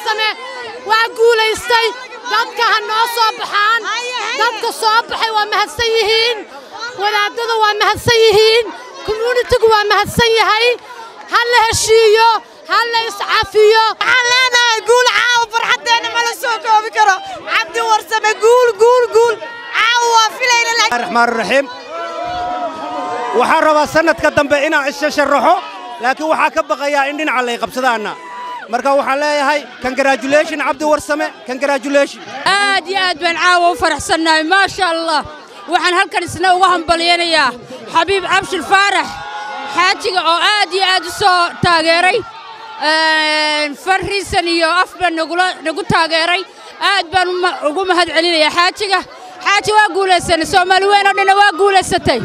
warsame waa guulaystay dadka ha noo soo baxaan dadka soo baxay waa mahadsan yihiin wadaadadu waa mahadsan yihiin commuunitigu waa mahadsan yahay ha la heshiiyo ha la iscafiyo waxaan leenahay guul caawa farxaddeenna ma la soo koobi karo cabdi warsame guul guul guul caawa waa filayna raxmaan raxiim waxaan rabaa sannadka dambe inaan isha sharaxo laakiin waxaa ka baqayaa in dhinaca lay qabsadaanna marka waxaan leeyahay congratulation cabdi warsame congratulation aad iyo aad baan caawa u faraxsannahay maasha allah waxaan halkan isna uga hambalyanayaa xabiib cabshir faarax xaajiga oo aad iyo aad u soo taageeray farriisan iyo afba nagu taageeray aad baan ugu mahad celinayaa xaajiga xaaji waa guulaysanay soomaali weyn oo dhanna waa guulaysatay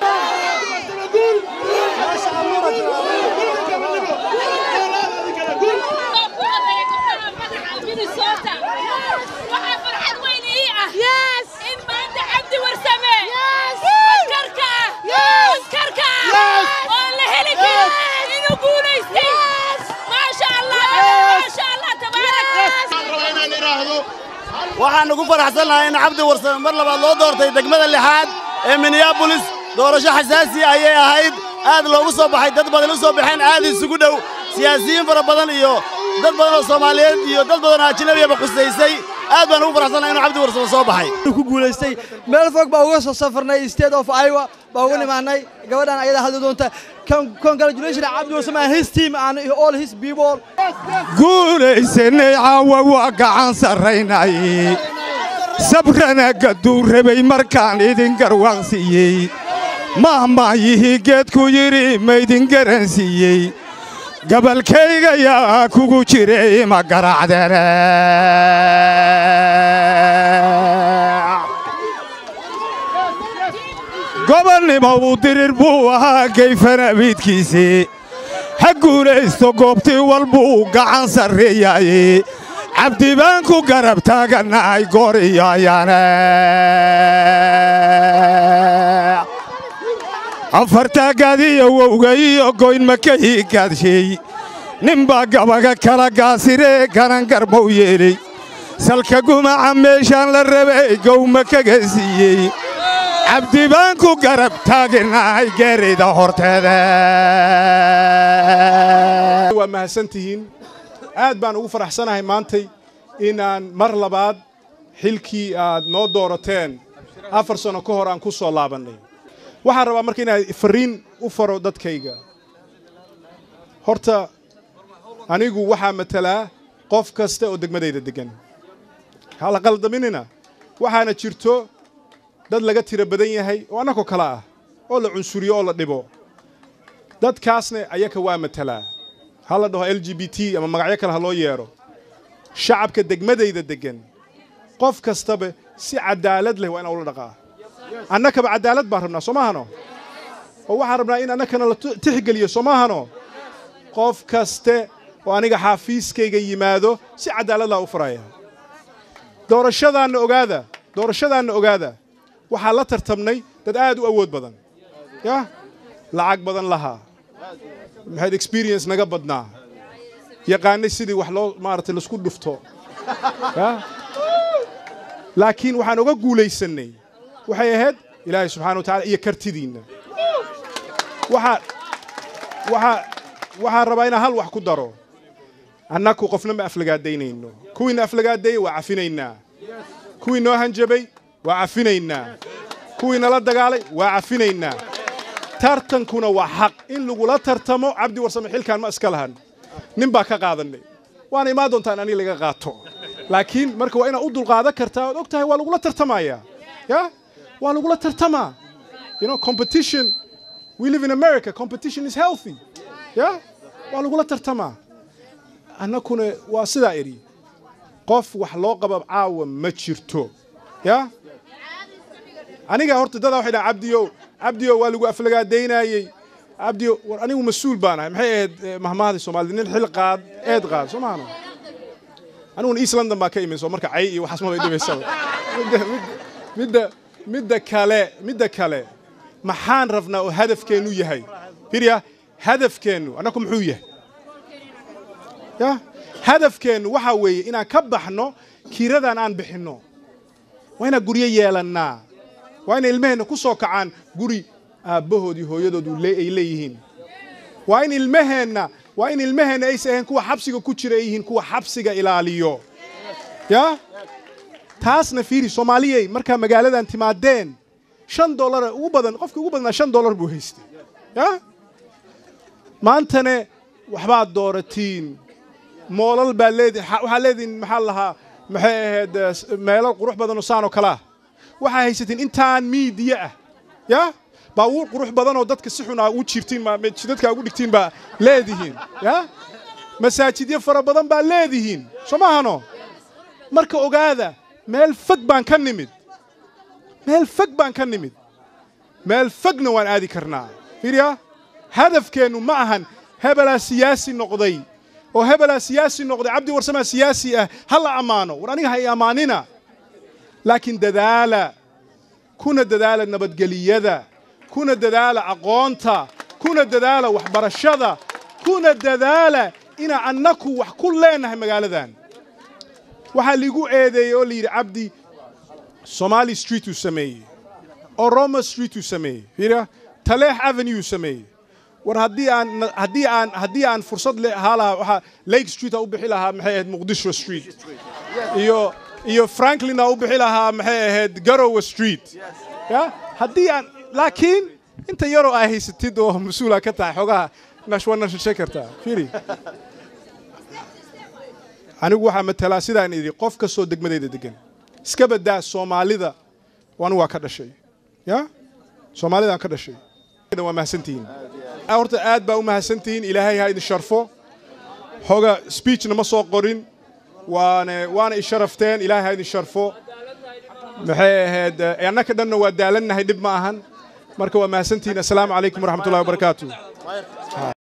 waxaan ugu faraxsannahay in cabdi warsame mar labaad loo doortay degmada lixaad ee minneabolis doorasho xasaasi ayay ahayd aad loogu soo baxay dad badan u soo baxeen aad isugu dhow siyaasiyiin fara badan iyo dad badan oo soomaaliyeed iyo dad badan oo ajnabiyaba qusaysay aad baan ugu faraxsannahay inuu cabdi warsame soo baxay ku guulaystay meel fog baa uga soo safarnay state of iowa baa uga nimaanay gabadhan ayada hadli doonta congratulation cabdi warsame and his team and all his people guulaysanay caawa waa gacan sarraynay sabrana gadduu rabay markaan idin garwaaqsiiyey mahmaayihii geedku yidhi maydin garansiiyey gabalkayga yaa kugu jiray ma garacdene gobonnimo uu dirir buu ahaa gayfanabiidkiisii ha guulaysto goobtii walbuu gacan sarreeyaaye cabdi baan ku garab taagannahay goor iyo ayaane afartaagadiyo wowga iyo goynma ka hiigaadsheey ninbaa gabaga kala gaasiree ganangarmow yeeley salka gumaca meeshaan la rabay gowma kaga siiyey cabdi baan ku garab taaginahay geerida horteeda waa mahadsantihiin aad baan ugu faraxsanahay maantay inaan mar labaad xilkii aad noo doorateen afar sanno ka hor aan ku soo laabannay waxaan rabaa marka inaan farriin u faro dadkayga horta anigu waxaa matalaa qof kasta oo degmadayda deggan hala qaldaminina waxaana jirto dad laga tiro badan yahay oo annagoo kale ah oo la cunsuriyo oo la dhibo dadkaasna ayaka waa matalaa ha la dhaho l g b t ama magacyo kale ha loo yeedho shacabka degmadayda deggan qof kastaba si caddaalad leh waa inaan ula dhaqaa annakaba caddaalad baan rabnaa soo maahano oo waxaan rabnaa in annakana la tixgeliyo soo maahano qof kaste oo aniga xaafiiskayga yimaado si caddaalad laa u faraya doorashadaanna ogaada doorashadaanna ogaada waxaa la tartamnay dad aad u awood badan yah lacag badan lahaa maxayd experience naga badnaa yaqaanay sidii wax loo maaragtay laisku dhufto yah laakiin waxaan oga guulaysannay waxay ahayd ilaahay subxana wa tacala iyo kartidiinna waxaa waxaa waxaan rabaa inaan hal wax ku daro annaku qofna ma aflagaadaynayno kuwiina aflagaadeeyey waa cafinaynaa kuwii noo hanjabay waa cafinaynaa kuwii nala dagaalay waa cafinaynaa tartankuna waa xaq in lagula tartamo cabdi warsame xilkaan ma iska lahan nin baa ka qaadannay waana imaan doontaa in aniga laga qaato laakiin marka waa inaad u dulqaadan kartaa ood og tahay waa lagula tartamayaa ya waa lagula tartamaa you know competition we live in america competition is healthy ya waa lagula tartamaa annakuna waa sidaa idhi qof wax loo qaba caawa ma jirto ya aniga horta dadaa waxay dhaha cabdiyow cabdiyow waa lagu aflagaadaynaayey cabdiyow war anigu mas-uul baan ahay maxay ahayd mahmaahadii soomaalida nin xil qaad eed qaad soo maahano aniguna east london baa ka imin soo marka cay iyo waxaas maba dhibaysaba midda midda kale midda kale maxaan rabnaa oo hadafkeennu yahay firya hadafkeennu annaku muxuu yahay ya hadafkeennu waxaa weeye inaan ka baxno kiiradan aan bixinno waa inaan guryo yeelannaa waa inay ilmaheenna ku soo kacaan guri aabbahood iyo hooyadood uu le- ay leeyihiin waa in ilmaheenna waa in ilmaheenna aysa ahayn kuwa xabsiga ku jira ay yihiin kuwa xabsiga ilaaliyo ya taasna fiiri soomaaliyey markaa magaaladan timaadeen shan dollar ugu badan qofka ugu badnaa shan dollar buu haystay ya maantane waxbaad dooratiin moolal baa leedi waxaa leedihin maxaa lahaa maxay ahayd eh, s- meelo qurux badan oo saan oo kale ah waxaa haysatiin intaan miidiya ah ya baabuur qurux badan oo dadka si xun aa u jirtiin ma- ma- dadka ugu dhigtiin baa leedihiin ya masaajidyo fara badan baa leedihiin soo maahano marka ogaada meel fog baan ka nimid meel fog baan ka nimid meel fogna waan aadi karnaa fiiriya hadafkeennu ma ahan hebelaa siyaasi noqday oo hebelaa siyaasi noqday cabdi warsamaa siyaasi ah ha la ammaano war aniga ha i ammaanina laakiin dadaala kuna dadaala nabadgeliyada kuna dadaala aqoonta kuna dadaala waxbarashada kuna dadaala inaan annaku wax ku leenahay magaaladan waxaa liigu eedeeyey oo la yidhi cabdi somali street uu sameeyey oroma street uu sameeyey fiiriya taleex avenue uu sameeyey war haddii aan haddii aan haddii aan fursad le ahaa lahaa waxaa lake street aa u bixi lahaa maxay ahayd muqdisho street iyo iyo franklin aa u bixi lahaa maxay ahayd garowe street ya haddii aan laakiin inta yaroo aa haysatid oo mas-uula ka tahay xogaha nash waa nashashay kartaa fiiri anigu waxaa matalaa sidaan idhi qof kastoo degmadayda degan iska badaa soomaalida anigu waa ka dhashay ya soomaalidaan ka dhashay waa mahadsantihiin horta aad baa u mahadsantihiin ilaahay ha idin sharfo hoga speechna ma soo qorin waana waana i sharafteen ilaahay ha idin sharfo maxay ahayd eh, annaka dhanna waa daalannahay dhib ma ahan marka waa mahadsantihiin assalaamu calaykum waraxmatullahi wabarakaatu